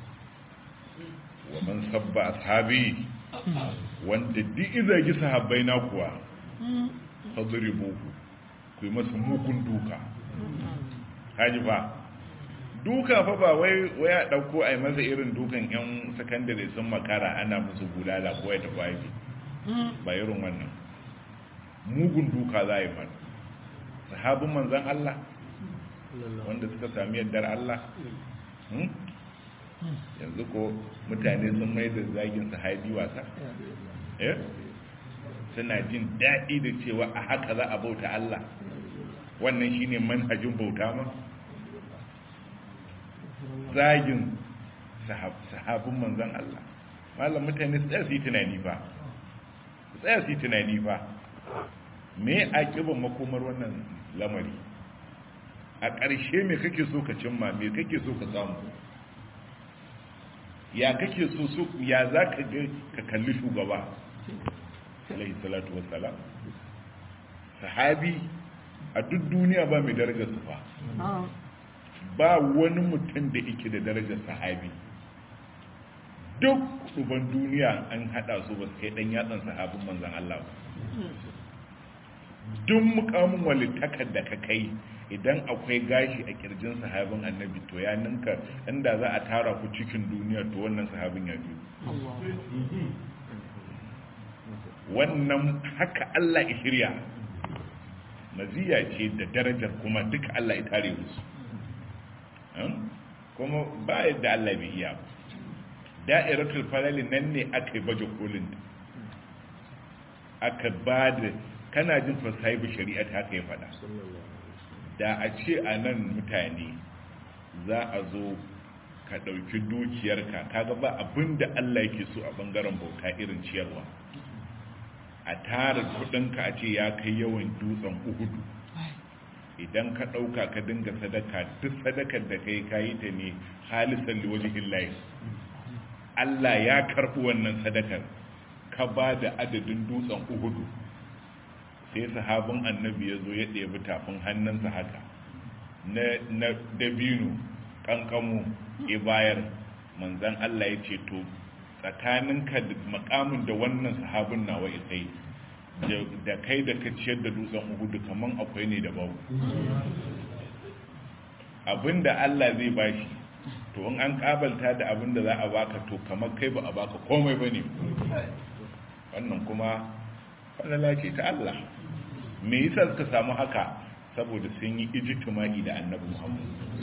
wa man sabba ashabi wanda duk izagi sahabbai na kuwa fadribuhu ku yi masa mugun duka haji fa duka fa ba wai wai a dauko ai masa irin dukan yan sakandare sun makara ana musu bulala ko ya tafi aiki ba irin wannan mugun duka za a yi mana sahabin manzan Allah wanda suka sami yardar Allah Hmm? yanzu ko mutane sun mai da zagin sahabi wasa eh suna jin daɗi da cewa a haka za a bauta Allah wannan shine manhajin bauta ma zagin sahab- sahabin manzan Allah malam mutane su tsaya su yi tunani fa su tsaya su yi tunani fa me a ƙiban makomar wannan lamari a ƙarshe me kake so ka cimma me kake so ka samu ya kake so so ya za ka ga ka kalli shugaba alaihi salatu wassalam sahabi a duk duniya ba mai darajar su fa ba wani mutum da yake da darajar sahabi duk uban duniya an hada su ba su kai dan yatsan sahabin manzan Allah ba duk mukamin walittakar da ka kai idan akwai gashi a kirjin sahabin annabi to ya ninka inda za a tara ku cikin duniya to wannan sahabin ya biyu wannan haka Allah ya shirya maziya ce da darajar kuma duka Allah ya tare musu kuma ba yadda Allah bai iya ba da'iratul falali nan ne aka yi baje kolin aka ba da kana jin fasahibu shari'a ta haka ya faɗa da a ce a nan mutane za a zo ka ɗauki dukiyarka kaga ba abin da Allah yake so a ɓangaren bauta irin ciyarwa a tara kudinka a ce ya kai yawan dutsen uhudu idan ka ɗauka ka dinga sadaka duk sadakar da kai kayi ta ne halisan liwajihin layi Allah ya karɓi wannan sadakar ka ba da adadin dutsen uhudu sai sahabin annabi ya zo ya ɗebi tafin hannunsa haka na dabino ƙanƙamu ya bayar manzan Allah ya ce to tsakaninka da makamin da wannan sahabin nawa isai da kai da ka ciyar da dutsen uhudu kaman akwai ne da babu abinda Allah zai bashi to in an kabalta da abinda za a baka to kamar kai ba a baka komai ba ne wannan kuma falala ce ta Allah me yasa suka samu haka saboda sun yi ijtimai da annabi muhammad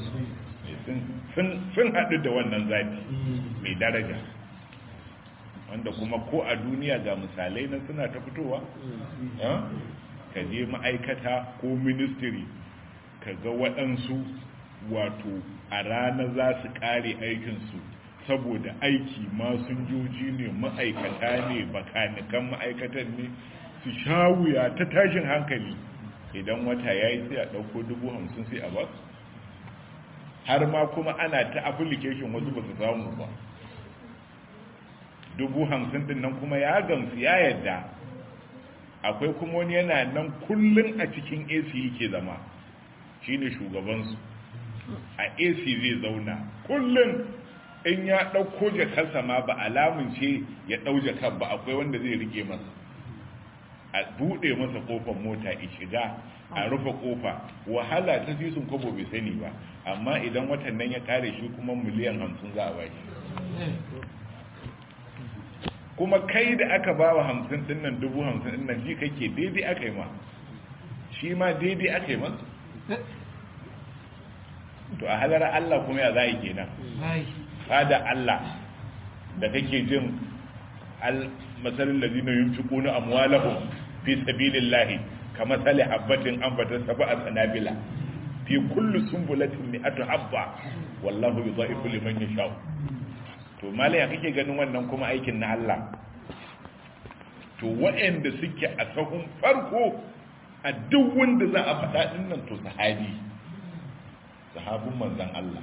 sun haɗu da wannan zafi mai daraja wanda kuma ko a duniya ga misalai na suna ta fitowa ka je ma'aikata ko ministry ka ga waɗansu wato a rana za su ƙare aikinsu saboda aiki masunjoji ne ma'aikata ne bakanikan ma'aikatan ne su sha wuya ta tashin hankali idan wata ya yi sai a ɗauko dubu hamsin sai a basu har ma kuma ana ta application wasu ba su samu ba dubu hamsin din nan kuma ya gamsu ya yadda akwai kuma wani yana nan kullum a cikin ac yake zama shine shugabansu a ac zai zauna kullum in ya ɗauko jakarsa ma ba alamun ce ya ɗau jakar ba akwai wanda zai rike masa a buɗe masa ƙofar mota ya shiga a rufe ƙofa wahala ta fi sun kwabo bai sani ba amma idan watan nan ya kare shi kuma miliyan hamsin za a ba shi kuma kai da aka ba wa hamsin ɗin nan dubu hamsin ɗin nan ji kake daidai aka yi ma shi ma daidai aka yi masu to a halar Allah kuma ya za a yi kenan fada Allah da kake jin masalin da zina yin fiƙo na amwalahun fi sabilin lahi ka matsali habbatin an batar saba a tsanabila fi kullu sumbulatin ne atu habba wallahu yi za'ifu liman ya sha'u to malaya kake ganin wannan kuma aikin na Allah to waɗanda suke a sahun farko a duk wanda za a faɗa ɗin nan to sahabi sahabin manzan Allah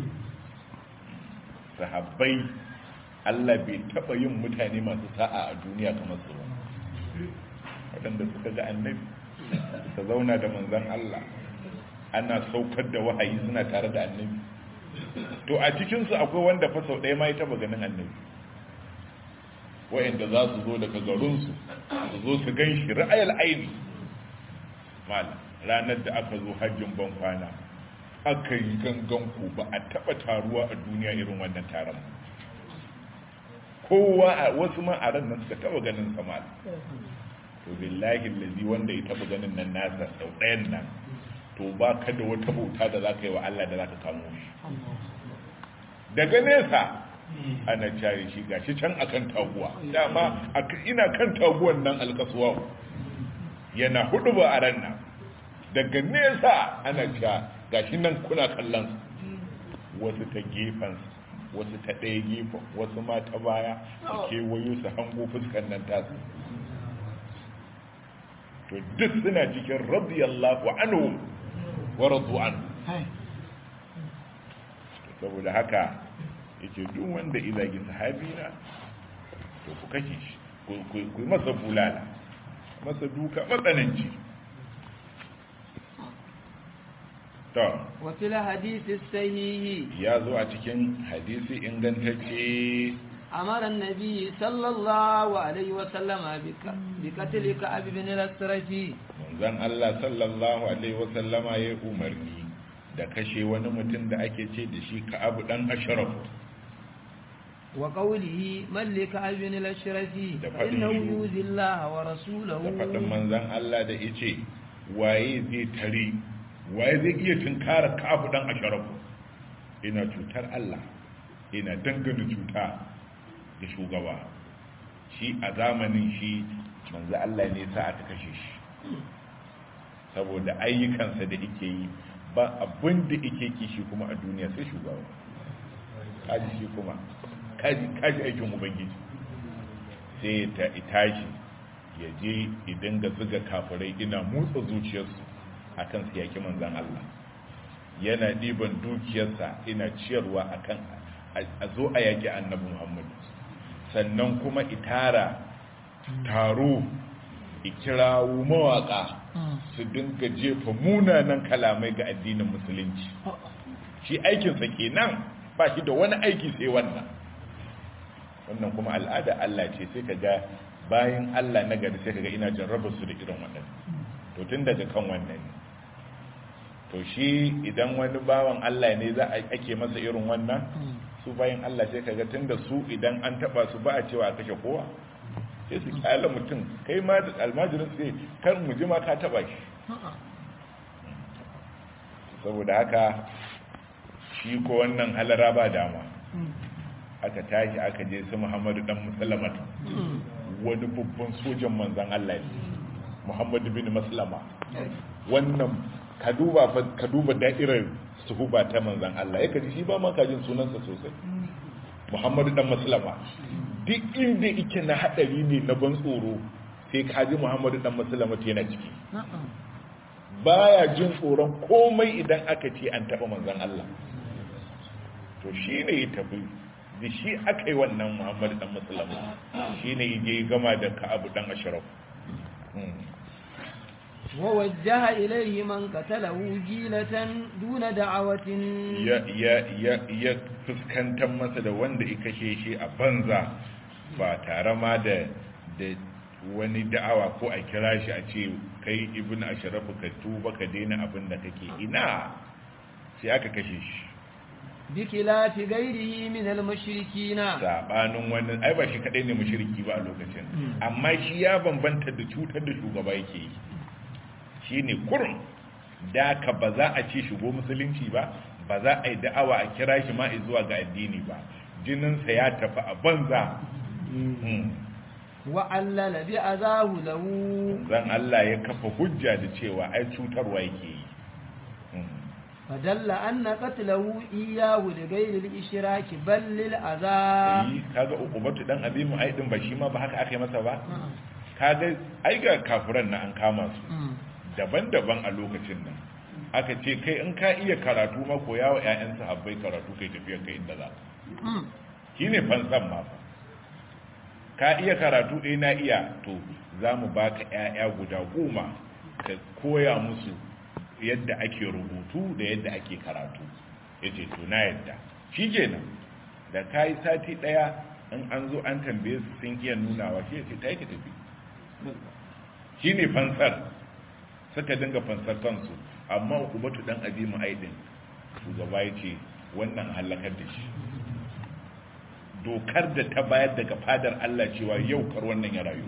sahabbai Allah bai taɓa yin mutane masu sa'a a duniya kamar su ba waɗanda suka ga annabi suka zauna da manzan Allah ana saukar da wahayi suna tare da annabi to a cikinsu akwai wanda fa sau ɗaya ma ya taɓa ganin annabi wa'anda za su zo daga garinsu su zo su gan shi ra'ayar aini malam ranar da aka zo hajjin ban kwana aka yi gangan ku ba a taɓa taruwa a duniya irin wannan taron kowa a wasu ma a ran nan suka taɓa ganin sama to billahi lazi wanda ya taɓa ganin nan nasa sau ɗayan nan to ba ka da wata bauta da za ka yi wa Allah da za ka kamo shi daga nesa ana cari shi gashi can akan taguwa dama ina kan taguwan nan alkasuwa yana hudu ba a ran nan daga nesa ana cewa gashi nan kuna kallon wasu ta gefen wasu ta ɗaya gefen wasu ma ta baya su kewayo su hango fuskan nan tasu to duk suna cikin radiyallahu anhu wa radu anhu saboda haka yake duk wanda izagi sahabi na to ku kashe shi ku yi masa bulala masa duka matsananci to وفي الحديث الصحيح ya zo a cikin hadisi ingantacce أمر النبي صلى الله عليه وسلم بقتل كعب بن الأسرفي manzon Allah sallallahu alaihi wasallama ya umarni da kashe wani mutum da ake ce da shi Ka'ab dan Ashraf وقوله من لكعب بن الأشرفي Da faɗin فإنه shi. يؤذي الله ورسوله da faɗin manzon Allah da yace waye zai tare waye zai iya tunkara Ka'ab dan Ashraf ina cutar Allah ina dangana cuta da shugaba shi a zamanin shi manzo Allah ne sa aka kashe shi saboda ayyukansa da yake yi ba abin da yake kishi kuma a duniya sai shugaba kaji shi kuma kaji kaji aikin ubangiji sai ta itashi ya je idan ga zuga kafirai ina motsa zuciyarsu akan su yaki manzan Allah yana ɗiban dukiyarsa ina ciyarwa akan a zo a yaki annabi Muhammad sannan kuma itara taro ikirawo mawaka su dinga jefa munanan kalamai ga addinin musulunci shi aikinsa kenan ba shi da wani aiki sai wannan wannan kuma al'ada Allah ce sai kaga bayan Allah na gari sai kaga ina jarraba su da irin wannan to tun daga kan wannan ne to shi idan wani bawan Allah ne za a ake masa irin wannan su bayan Allah sai kaga tunda su idan an taba su ba a cewa a kashe kowa sai su kyala mutum kai ma da almajirin sai kan mu ji ma ka taba shi saboda haka shi ko wannan halara ba dama aka tashi aka je su muhammadu dan musulmata wani babban sojan manzan Allah ne muhammadu bin maslama wannan ka duba ka duba da'irar suhuba ta manzan Allah ya kaji shi ba ma kajin sunansa sosai muhammadu dan maslama duk inda ike na hadari ne na ban tsoro sai kaji muhammadu dan maslama yana ciki baya jin tsoron komai idan aka ce an taba manzan Allah to shi ne ya tafi da shi aka yi wannan muhammadu dan maslama shi ne ya je gama da ka'abu dan ashraf ووجه إليه من قتله جيلة دون دعوة ya ya ya ya fuskantar masa da wanda ya kashe shi a banza ba tare ma da da wani da'awa ko a kira shi a ce kai ibn ashrafu ka tuba ka daina abin da kake ina sai aka kashe shi بخلاف غيره من المشركين sabanin wannan ai ba shi kadai ne mushriki ba a lokacin amma shi ya bambanta da cutar da shugaba yake yi shine kurun da ka ba za a ce shigo musulunci ba ba za a yi da'awa a kira shi ma zuwa ga addini ba jininsa ya tafi a banza وعلل بأذاه له zan Allah ya kafa hujja da cewa ai cutarwa yake yi فدل أن قتله إياه لغير الإشراك بل للأذى yi kaga ukubatu dan azimu ai din ba shi ma ba haka aka yi masa ba kaga ai ga kafiran na an kama su daban-daban a lokacin nan aka ce kai in ka iya karatu ma koya wa 'ya'yan sahabbai karatu kai tafiya kai inda za shi ne fansan ma fa ka iya karatu ɗaya na iya to za mu ba ka 'ya'ya guda goma ka koya musu yadda ake rubutu da yadda ake karatu ya ce to na yadda shi kenan da ka yi sati ɗaya in an zo an tambaye su sun iya nunawa shi ya ce ta yi ka tafi shi ne fansar suka dinga fansar kansu amma hukumatu dan azimu aidin shugaba ya ce wannan halakar da shi dokar da ta bayar daga fadar Allah cewa yau kar wannan ya rayu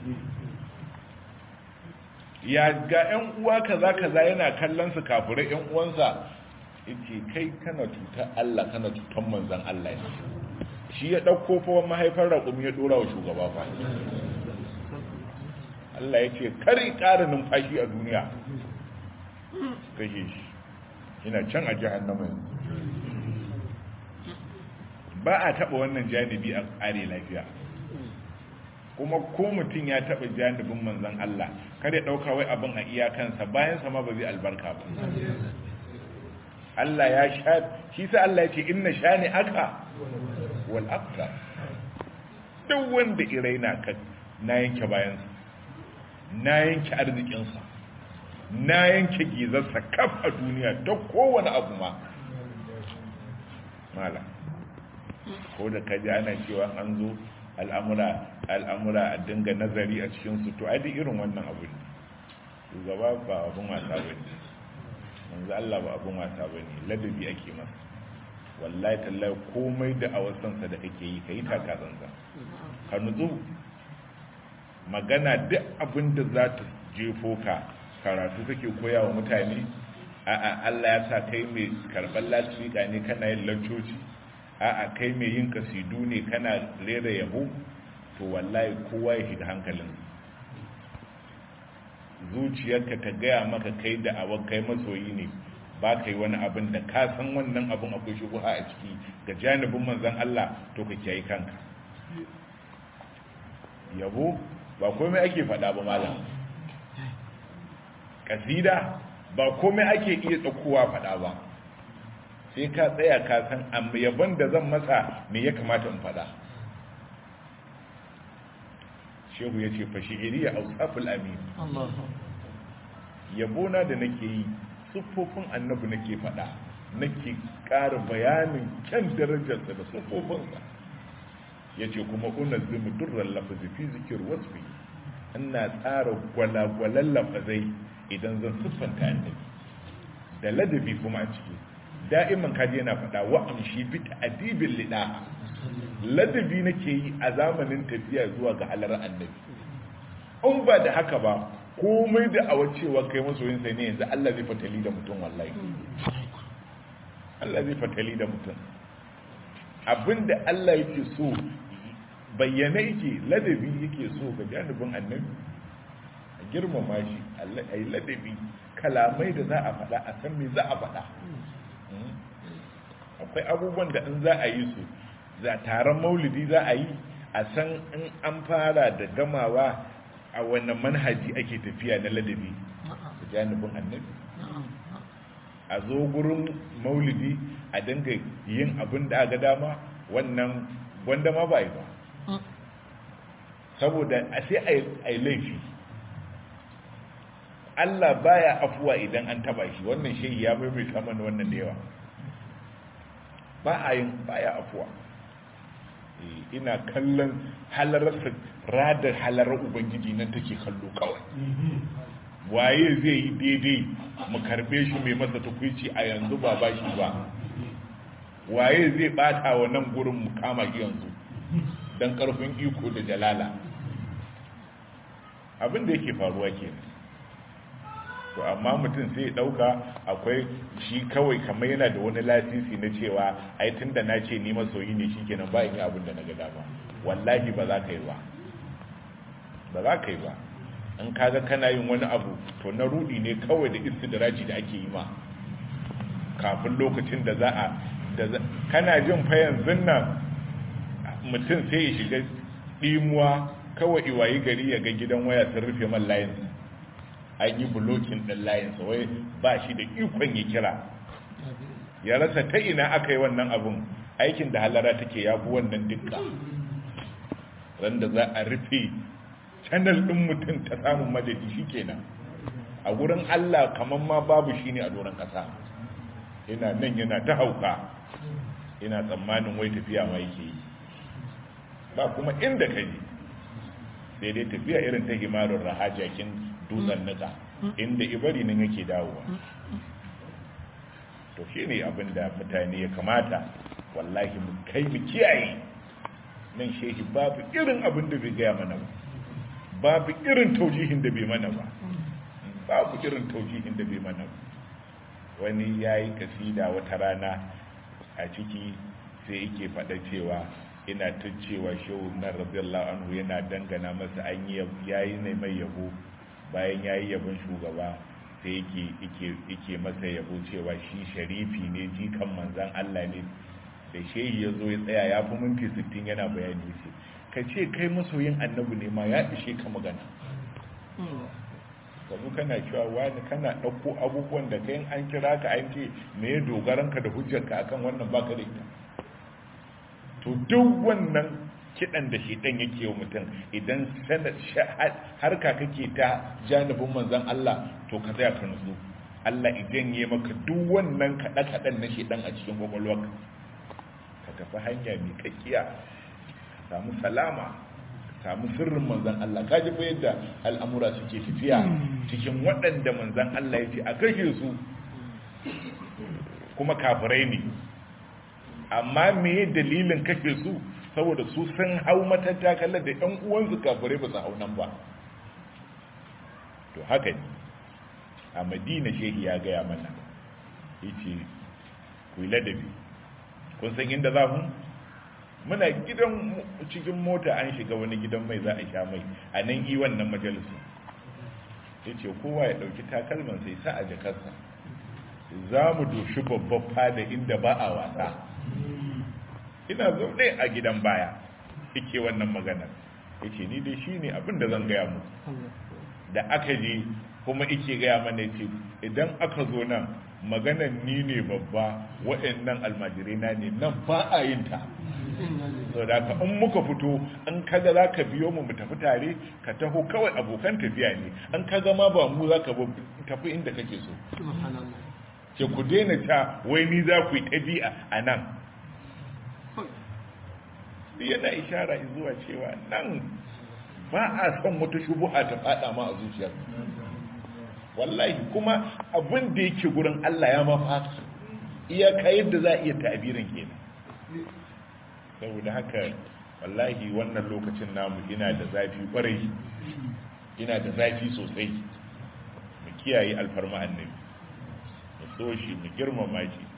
ya ga yan uwa kaza kaza yana kallon su kafirai yan uwansa yace kai kana cutar Allah kana cutar manzon Allah ne shi ya dauko fa mahaifar raƙumi ya dora wa shugaba fa Allah ya ce kari ƙara numfashi a duniya kashe shi yana can a jihannama yanzu ba a taɓa wannan janibi a ƙare lafiya kuma ko mutum ya taɓa janibin manzan Allah kar ya ɗauka wai abin a iyakansa bayan sama ba zai albarka ba Allah ya sha shi sa Allah ya ce inna shani aka wal abtar duk wanda iraina ka na yanke bayansa na yanke arzikinsa na yanke gizarsa kaf a duniya ta kowane abu ma mala ko da kaji ana cewa an zo al'amura al'amura a dinga nazari a cikinsu to ai irin wannan abu ne shugaba ba abin wasa ba ne manzo Allah ba abin wasa ba ne ladabi ake masa wallahi tallahi komai da a wasansa da kake yi ka yi taka zanzan ka nutsu magana duk abin da za ta jefo ka karatu kake koya wa mutane a'a Allah ya sa kai mai karɓar lasfika ne kana yin lancoci a'a kai mai yin kasidu ne kana rera yabo to wallahi kowa ya shiga hankalin zuciyarka ta gaya maka kai da awon kai masoyi ne ba ka yi wani abin da ka san wannan abin akwai shubuha a ciki ga janibin manzan Allah to ka kiyaye kanka yabo ba komai ake faɗa ba malam kasida ba komai ake iya tsakowa faɗa ba sai ka tsaya ka san amma yabon da zan masa me ya kamata in faɗa shehu ya ce fashihiri ya ausaful amin yabona da nake yi siffofin annabi nake faɗa nake ƙara bayanin kyan darajarsa da siffofinsa ya ce kuma unar zimu durran lafazi fi zikir wasfi ina tsara gwalagwalan lafazai idan zan siffanta annabi da ladabi kuma a ciki da'iman kaji yana faɗa wa amshi bi ta'dibin lida ladabi nake yi a zamanin tafiya zuwa ga halar annabi in ba da haka ba komai da awa cewa kai masoyin sai ne yanzu Allah zai fatali da mutum wallahi Allah zai fatali da mutum abinda Allah yake so bayyana yake ladabi yake so ga janibin annabi a girmama shi a yi ladabi kalamai da za a faɗa a san me za a faɗa akwai abubuwan da in za a yi su za taron maulidi za a yi a san in an fara da gamawa a wannan manhaji ake tafiya na ladabi da janibin annabi a zo gurin maulidi a dinga yin abin da aka dama wannan wanda ma ba yi ba saboda a sai a yi laifi Allah baya afuwa idan an taba shi wannan shehi ya maimaita mana wannan da yawa ba a yin baya afuwa ina kallon halararsa radar halarar ubangiji nan take kallo kawai waye zai yi daidai mu karbe shi mai masa tukwici a yanzu ba ba shi ba waye zai bata wa nan gurin mu kama shi yanzu don karfin iko da jalala abin da yake faruwa kenan to amma mutum sai ya dauka akwai shi kawai kamar yana da wani lasisi na cewa ai tunda na ce ni masoyi ne shikenan ba yi abin da na ga dama wallahi ba za ka yi ba ba za ka yi ba in kaga kana yin wani abu to na rudi ne kawai da istidraji da ake yi ma kafin lokacin da za a kana jin fa yanzu nan mutum sai ya shiga dimuwa kawai iwayi gari ya ga gidan waya sun rufe man layinsa an yi bulokin ɗin layinsa wai ba shi da ikon ya kira ya rasa ta ina aka yi wannan abin aikin da halara take ya fi wannan dukka randa za a rufe canal ɗin mutum ta samun madadi shi kenan a wurin allah kamar ma babu shi ne a doron ƙasa yana nan yana ta hauka yana tsammanin wai tafiya ma yake yi ba kuma inda ka ji sai dai tafiya irin ta himarin rahajakin dutsen nika inda ibari nan yake dawowa to shi ne abin da mutane ya kamata wallahi mu kai mu kiyaye nan shehi babu irin abin da bai gaya mana ba babu irin taujihin da bai mana ba babu irin taujihin da bai mana ba wani ya yi kasida wata rana a ciki sai yake faɗa cewa ina ta cewa shehu na radiyallahu anhu yana dangana masa an yi yayi ne mai yabo bayan yayi yabon shugaba sai yake yake yake masa yabo cewa shi sharifi ne jikan manzan Allah ne da shehi ya zo ya tsaya ya fi minti 60 yana bayani ce ka ce kai masoyin annabi ne ma ya ishe ka magana kazu kana cewa wani kana ɗauko abubuwan da kai an kira ka an ce me ya dogaranka da hujjarka akan wannan baka da ita to duk wannan kidan da shedan yake wa mutum idan harka kake ta janibin manzon Allah to ka tsaya ka nutsu Allah idan ya maka duk wannan kada kadan na shedan a cikin kwakwalwarka ka tafi hanya mai kakkiya samu salama samu sirrin manzon Allah ka ji fa yadda al'amura suke tafiya cikin waɗanda manzon Allah ya ce a kashe su kuma kafirai ne amma me dalilin kake su saboda su sun hau matattakalar da ɗan uwansu kafirai ba su hau nan ba to haka ne a madina shehi ya gaya mana yace ku yi ladabi kun san inda za mu muna gidan cikin mota an shiga wani gidan mai za a sha mai a nan yi wannan majalisu yace kowa ya ɗauki takalman sai sa a jakarsa za mu doshi babban fada inda ba a wasa ina zaune a gidan baya yake wannan maganar yake ni dai shi ne abinda zan gaya mu da aka je kuma ike gaya mana ce idan aka zo nan maganar ni ne babba waɗannan almajirai na ne nan ba a yin ta so da ka in muka fito an kaga za ka biyo mu mu tafi tare ka taho kawai abokan tafiya ne an kaga ma ba mu za ka tafi inda kake so ke ku daina ta wai ni za ku yi ɗabi'a a nan yana ishara zuwa cewa nan ba a son wata shubuha ta fada ma a zuciyar wallahi kuma abin da yake gurin Allah ya mafaka iyaka yadda za a iya ta'abirin kenan saboda haka wallahi wannan lokacin namu ina da zafi kwarai ina da zafi sosai mu kiyaye alfarma annabi mu so shi mu girmama shi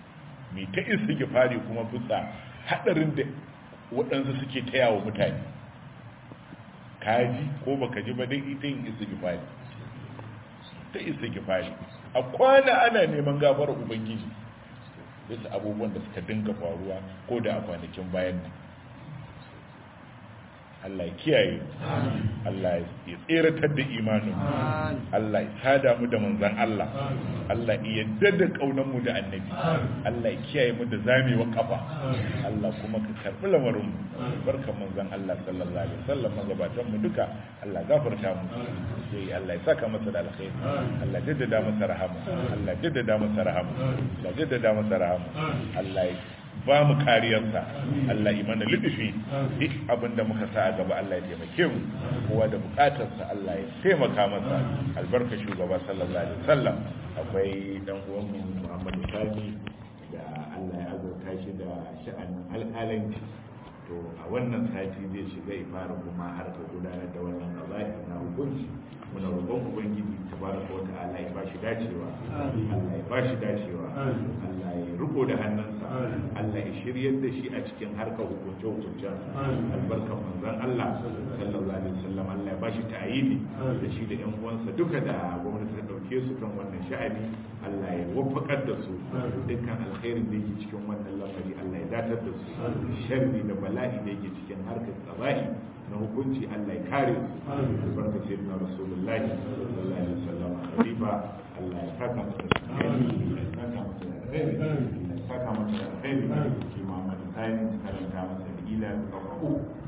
mai ta istighfari kuma bisa hadarin da waɗansu suke taya wa mutane kaji ko baka ji ba dai ita yin istighfari ta istighfari a kwana ana neman gafarar ubangiji bisa abubuwan da suka dinga faruwa ko da a kwanakin bayan nan Allah ya kiyaye Allah ya tseratar da imanin Allah ya sada mu da manzan Allah Allah ya yadda da kaunan mu da annabi Allah ya kiyaye mu da zamewa kafa Allah kuma ka karbi lamarin mu barkan manzan Allah sallallahu alaihi wasallam magabatan mu duka Allah gafarta mu sai Allah ya saka masa da alkhairi Allah jaddada masa rahama Allah jaddada masa rahama Allah jaddada masa rahama Allah ya ba mu kariyarsa Allah imana lidufi duk abinda muka sa a gaba Allah ya taimake mu kowa da bukatarsa Allah ya taimaka masa albarka shugaba sallallahu alaihi wasallam akwai dan uwan mu Muhammad Sani da Allah ya azurta shi da sha'anin alƙalanci to a wannan sati zai shiga ifara kuma har ka gudanar da wannan qaza'i na hukunci muna roƙon ubangiji tabaraka wa ta'ala ya bashi dacewa Allah ya bashi dacewa Allah ya riko da hannunsa Allah ya shiryar da shi a cikin harkar hukunce hukuncen albarkan manzon Allah sallallahu alaihi wasallam Allah ya bashi ta'ayidi da shi da ƴan uwansa duka da gwamnati ta dauke su kan wannan sha'ani Allah ya wafakar da su dukkan alkhairin da yake cikin wannan lamari Allah ya datar da su sharri da bala'i da yake cikin harkar tsabai na hukunci Allah ya kare su albarka sai na rasulullahi sallallahu alaihi wasallam khalifa Allah ya saka masa da alheri ya saka masa da alheri ya saka masa da alheri shi Muhammad Sani karanta masa da ila da